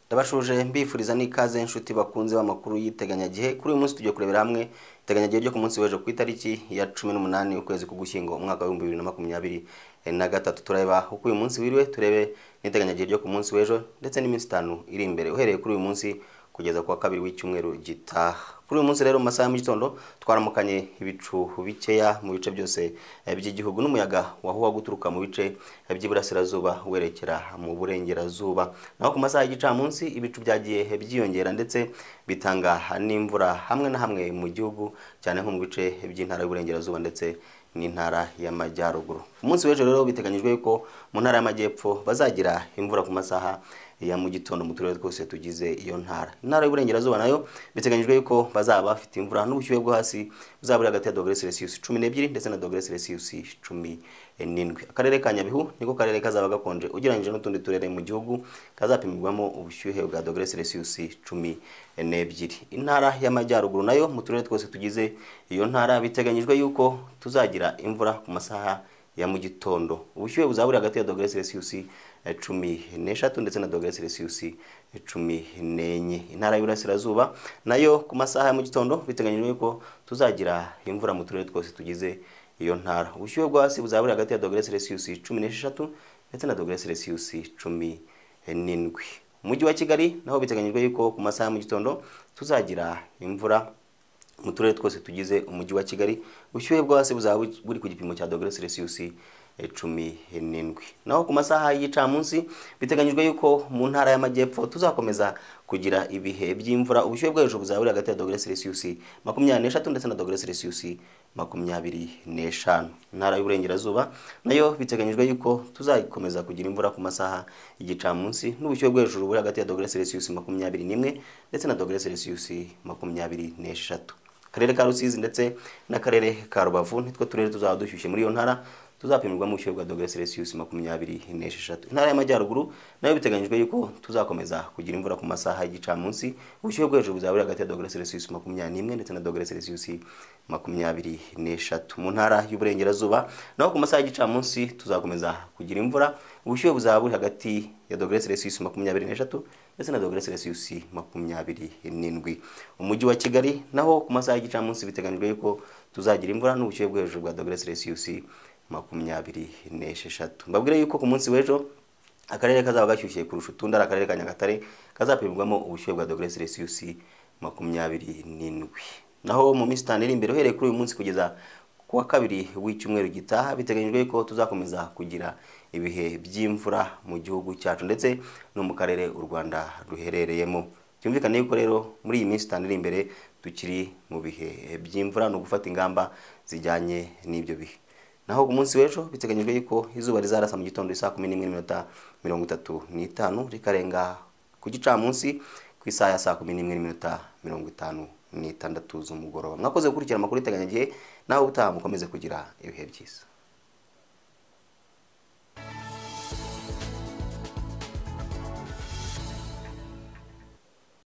ndabashuje mbifuriza n'ikaze inshuti bakunze b'amakuru y'iteganyagihe kuri uyu munsi tugiye kurebera hamwe iteganyagihe ryo ku munsi w'ejo ku itariki ya cumi n'umunani ukwezi k'ugushyingo umwaka w'ibihumbi bibiri na makumyabiri na gatatu tureba uko uyu munsi wiriwe turebe n'iteganyagihe ryo ku munsi w'ejo ndetse n'iminsi itanu iri imbere uhereye kuri uyu munsi kugeza ku wa kabiri w'icyumweru gitaha kuri uyu munsi rero mu masaha ya mu gitondo twaramukanye ibicu bikeya mu bice byose eh, by'igihugu n'umuyaga wahuwa guturuka mu bice eh, by'iburasirazuba werekera mu burengerazuba naho ku masaha y'igicamunsi ibicu byagiye eh, byiyongera ndetse bitanga n'imvura hamwe na hamwe mu gihugu cyane nko mu bice by'intara y'uburengerazuba ndetse n'intara y'amajyaruguru ku munsi w'ejo rero biteganyijwe yuko mu ntara y'amajyepfo bazagira imvura ku masaha ya mu gitondo mu turere twose tugize iyo ntara intara y'uburengerazuba nayo biteganyijwe yuko bazaba bafite imvura n'ubushyuhe bwo hasi buzaba buri hagati ya dogere celsius cumi n'ebyiri ndetse na dogere celsius cumi n'indwi akarere ka nyabihu niko karere kazaba gakonje ugereranyije n'utundi turere mu gihugu kazapimirwamo ubushyuhe bwa dogere celsius cumi n'ebyiri intara y'amajyaruguru nayo mu turere twose tugize iyo ntara biteganyijwe yuko tuzagira imvura ku masaha ya mu gitondo ubushyuhe buzaba buri hagati ya dogere celsius eh, cumi n'eshatu ndetse na dogere celsius eh, cumi n'enye intara y'uburasirazuba nayo ku masaha ya mu gitondo biteganyijwe yuko tuzagira imvura mu turere twose tugize iyo ntara ubushyuhe bwo hasi buzaba buri hagati ya dogere celsius cumi n'esheshatu ndetse na dogere celsius cumi eh, n'indwi umujyi wa kigali naho biteganyijwe yuko ku masaha ya mu gitondo tuzagira imvura mu turere twose tugize umujyi wa kigali ubushyuhe bwo hasi buzaba bu- buri ku gipimo cya dogere celsius eh, cumi n'indwi naho ku masaha y'igicamunsi biteganyijwe yuko mu ntara y'amajyepfo tuzakomeza kugira ibihe by'imvura ubushyuhe bwo hejuru buzaba buri hagati ya dogere celsius makumyabiri n'eshatu ndetse na dogere celsius makumyabiri n'eshanu intara y'uburengerazuba nayo biteganyijwe yuko tuzakomeza kugira imvura ku masaha y'igicamunsi n'ubushyuhe bwo hejuru buri hagati ya dogere celsius makumyabiri n'imwe ndetse na dogere celsius makumyabiri n'eshatu akarere ka rusizi ndetse n'akarere ka rubavu nitwo turere tuzaba dushyushye muri iyo ntara tuzapimirwamo ubushyuhe bwa dogere celsius makumyabiri n'esheshatu intara y'amajyaruguru nayo biteganyijwe yuko tuzakomeza kugira imvura ku masaha y'igicamunsi ubushyuhe bwo hejuru buzaba buri hagati ya dogere celsius makumyabiri n'imwe ndetse na dogere celsius makumyabiri n'eshatu mu ntara y'uburengerazuba naho ku masaha y'igicamunsi tuzakomeza kugira imvura ubushyuhe buzaba buri hagati ya dogere celsius makumyabiri n'eshatu ndetse na dogere celsius makumyabiri n'indwi umujyi wa kigali naho ku masaha y'igicamunsi biteganyijwe yuko tuzagira imvura n'ubushyuhe bwo hejuru bwa dogere celsius makumyabiri n'esheshatu mbabwire yuko ku munsi w'ejo akarere kazaba gashyushye kurusha utundi ari akarere ka nyagatare kazapimirwamo ubushyuhe bwa dogere celsius makumyabiri n'indwi naho mu minsi itanu iri imbere uhereye kuri uyu munsi kugeza ku wa kabiri w'icyumweru gitaha biteganyijwe ko tuzakomeza kugira ibihe by'imvura mu gihugu cyacu ndetse no mu karere u rwanda ruherereyemo byumvikane yuko rero muri iyi minsi itanu iri imbere tukiri mu bihe by'imvura ni ugufata ingamba zijyanye n'ibyo bihe naho ku munsi w'ejo biteganyijwe yuko izuba rizarasa mu gitondo isaa kumi n'imwe n'iminota mirongo itatu n'itanu rikarenga ku gicamunsi ku isaha ya saa kumi n'imwe n'iminota mirongo itanu n'itandatu z'umugoroba mwakoze gukurikira amakuru y'iteganyagihe nawe utaha mukomeze kugira ibihe byiza